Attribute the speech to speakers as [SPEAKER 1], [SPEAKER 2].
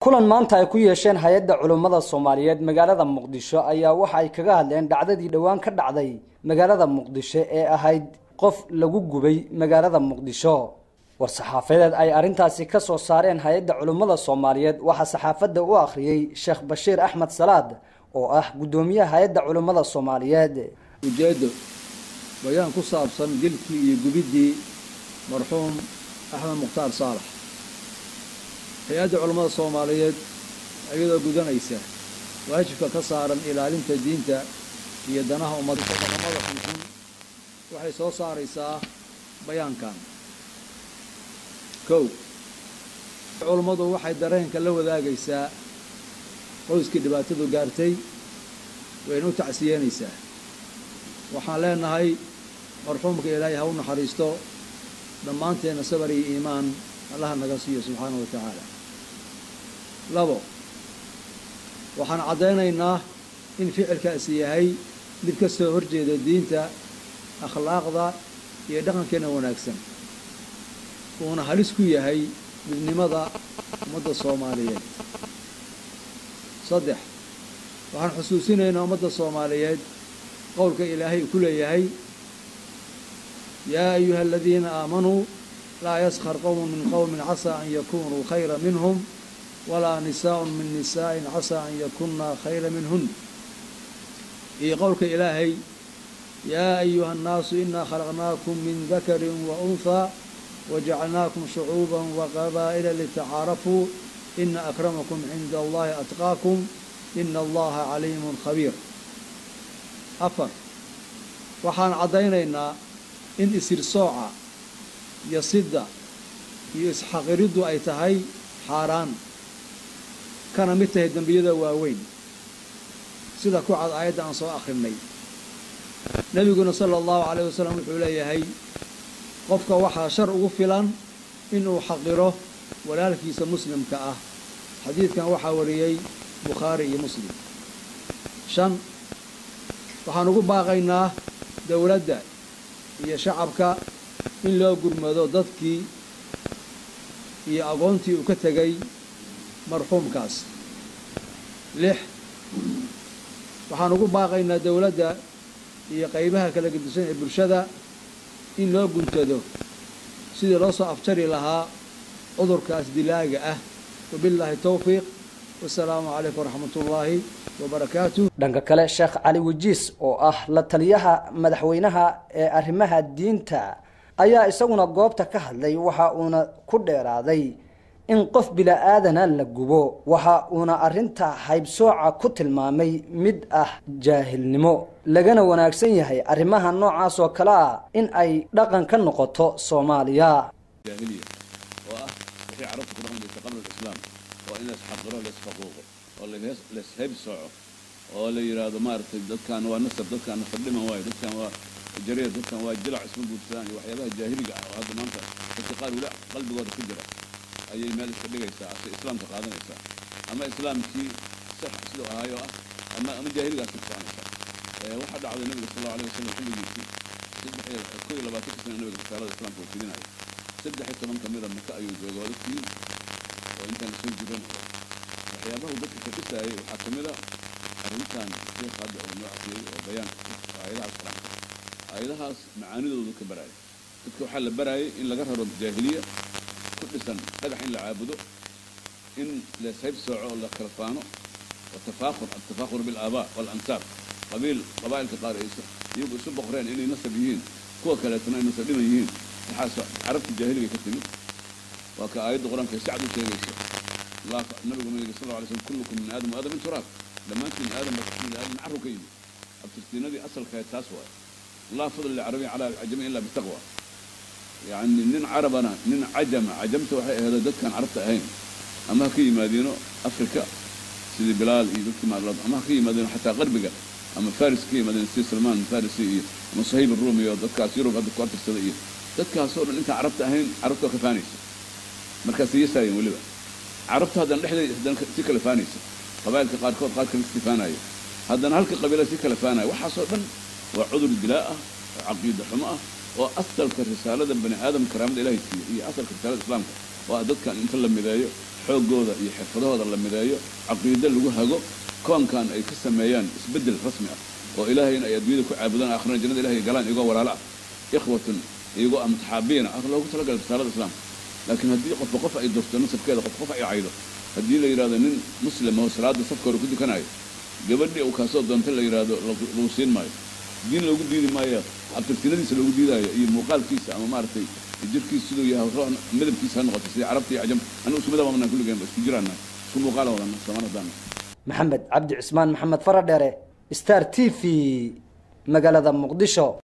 [SPEAKER 1] kulan maanta ay ku yeesheen hay-adda culummada soomaaliyeed magaalada muqdisho ayaa waxa ay kaga hadleen dhacdadii dhowaan ka dhacday magaalada muqdisho ee ahayd qof lagu gubay magaalada muqdisho war-saxaafadeed ay arrintaasi ka soo saareen hay-adda culummada soomaaliyeed waxaa saxaafadda u akhriyey sheekh bashiir axmed salaad oo ah guddoomiyaha hay-adda culummada soomaaliyeed
[SPEAKER 2] ujeeddo bayaan ku saabsan dilkii iyo gubiddii marxuum axmed mukhtaar saalax hay-adda culummada soomaaliyeed iyadoo gudanaysa waajibka ka saaran ilaalinta diinta iyo danaha ummadda dhaqamada xunxun waxay soo saaraysaa bayaankan kow culummadu waxay dareenka la wadaagaysaa qoyskii dhibaatadu gaartay wayna u tacsiyeynaysaa waxaan leenahay marxuumka ilaahay ha u naxariisto dhammaanteenna sabar iyo iimaan allaha naga siiyo subxaanahu wa tacaala labo waxaan caddaynaynaa in ficilkaasi yahay mid ka soo horjeeda diinta akhlaaqda iyo dhaqankeenna wanaagsan uuna halis ku yahay midnimada ummadda soomaaliyeed saddex waxaan xusuusinaynaa ummadda soomaaliyeed qowlka ilaahay uu ku leeyahay yaa ayuha aladiina aamanuu laa yaskhar qowmun min qowmin casaa an yakunuu khayra minhum walaa nisaaءun min nisaa'in casaa an yakunna khayra minhun iyo qowlka ilaahay yaa ayuha annaasu inaa khalaqnaakum min dakarin wa unhaa wajacalnaakum shucuuba waqabaa'ila litacaarafuu ina akramakum cinda allahi atqaakum ina allaha caliimun khabiir afar waxaan caddaynaynaa in isirsooca iyo sidda iyo isxaqiriddu ay tahay xaaraan kana mid tahay dembiyada waaweyn sida ku cad aayadda aan soo akhrinay nebiguna sala allahu calayh wasalam wuxuu leeyahay qofka waxaa shar ugu filan inuu xaqiro walaalkiisa muslimka ah xadiidkan waxaa wariyey bukhaari iyo muslim shan waxaan ugu baaqaynaa dowladda iyo shacabka in loo gurmado dadkii iyo agoontii uu ka tegay marxuumkaas lix waxaan ugu baaqaynaa dowladda iyo qaybaha kala gedisan ee bulshada in loo guntado sidii loo soo afjari lahaa cudurkaas dilaaga ah wabillaahi towfiiq wasalaamu calaykum waraxmat ullaahi wabarakaatu
[SPEAKER 1] dhanka kale sheekh cali wajiis oo ah la taliyaha madaxweynaha ee arrimaha diinta ayaa isaguna goobta ka hadlay waxa uuna ku dheeraaday in qof bila-aadana la gubo waxa uuna arrinta haybsooca ku tilmaamay mid ah jaahilnimo lagana wanaagsan yahay arrimaha noocaas oo kale ah in ay dhaqan ka noqoto soomaaliya
[SPEAKER 3] jaahiliya oo ah wixii carabta ku dhaqan jirta qabla alislaam oo in laisxaqiro laisfaquuqo oo laishayb sooco oo la yidhaahdo maaragtay dadkan waa nasab dadkan nasab dhiman waayo dadkan waa jareer dadkan waa jilac isma guursadaan iyo waxyaabaha jaahiliga ah oo hadda maanta dadka qaar weli qalbigooda ku jira ayay meel iska dhigaysaa ase islaamka qaadanaysaa ama islaamkii sax siduu ahaayo ah ama ama jaahiligaas ku soconaysaa waxaa dhacday nabiga sal allau alay wasalam xilligiisii saddex ko iyo labaatanka sana nabiga risaalada islaamka uu fidinayo saddex iyo toban kamida maka ayuu jooga waa dadkii oo intaan lasoo jiran waxyaabaha uu dadka kaqisaayay waxaa kamid a arrintan sheekh hadda uu noo akriyey oo bayaanka oo aayadahaas quraanka aayadahaas macaanidoodu ka baraayay dadka waxaa la baraayay in laga raro jaahiliya ku dhisan dhagax in la caabudo in leeshayb sooco oo la kala faano watafaakur altafaakur bilaabaa waalansaab qabiil qabaa'ilka qaar ay iyagu isu boqreen inay nasab yihiin kuwa kaleetana ay nasab dhiman yihiin waxaas carabta jaahiliga ka timid waa ka aayadda qur-aanka ay sacd u sheegaysa nabigu ma yidhi sal alay slm kullukum min aadam aadam min turaab dhammaantiin aadam baa kasmid aadam nacaru ka yimid abtirtiinadii asalkae taas waaye laa fadl licarabiyin cala cajami ila bitaqwa yacni nin carabana nin cajama cajamta waxay aheedo dadkaan carabta ahayn ama ha ka yimaadiino africa sidii bilaal iyo dadkii maarlad ama ha ka yimaadiino xataa qarbiga ama faris ka yimaadeen sida salmaan farisi iyo ama sahayb arumi iyo dadkaas yurub hadda ku artirsada iyo dadkaasoo dhan intaan carabta ahayn carabta waa ka faanaysa markaasay yasaayeen weliba carabta haddana dhexdeeda haddana si kala faanaysa qabaa'ilka qaarkood qaar kale si faanayo haddana halka qabiila si kala faanayo waxaasoo dhan waa cudur dilaa ah oo caqiida xumo ah oo asalka risaalada bani aadam karaamada ilahay siiye iyo asalka risaalada islaamka waa dadkan inta la mideeyo xooggooda iyo xirfadahooda la mideeyo caqiide lagu hago koonkan ay ka sameeyaan isbeddel rasmi ah oo ilaahayna ay adduunyada ku caabudaan aakhirana jannada ilahay galaan iyagoo walaalo ah ikhwatun iyagoo amtaxaabiina ah loogu talagalay risaalada islaamka laakiin haddii qofba qof ay durto nasabkeeda qof qof ay caydo haddii la yidhahdo nin muslima oo salaada safka hore ku dukanayo gabadhii uu kaasoo doonta la yidhaahdo lagu siin maayo diin loogu diidi maayo abtirtinadiisa loogu diidaayo iyo muuqaalkiisa ama maaragtay jirkiisa siduu yahay midabkiisa ha noqoto sidii carabta iyo cajam anigu isku midab wadnaa kulligeen isku jiraana isku muuqaala wadana soomaan haddaan
[SPEAKER 1] maxamed cabdi cismaan maxamed faradheere star t v magaalada muqdisho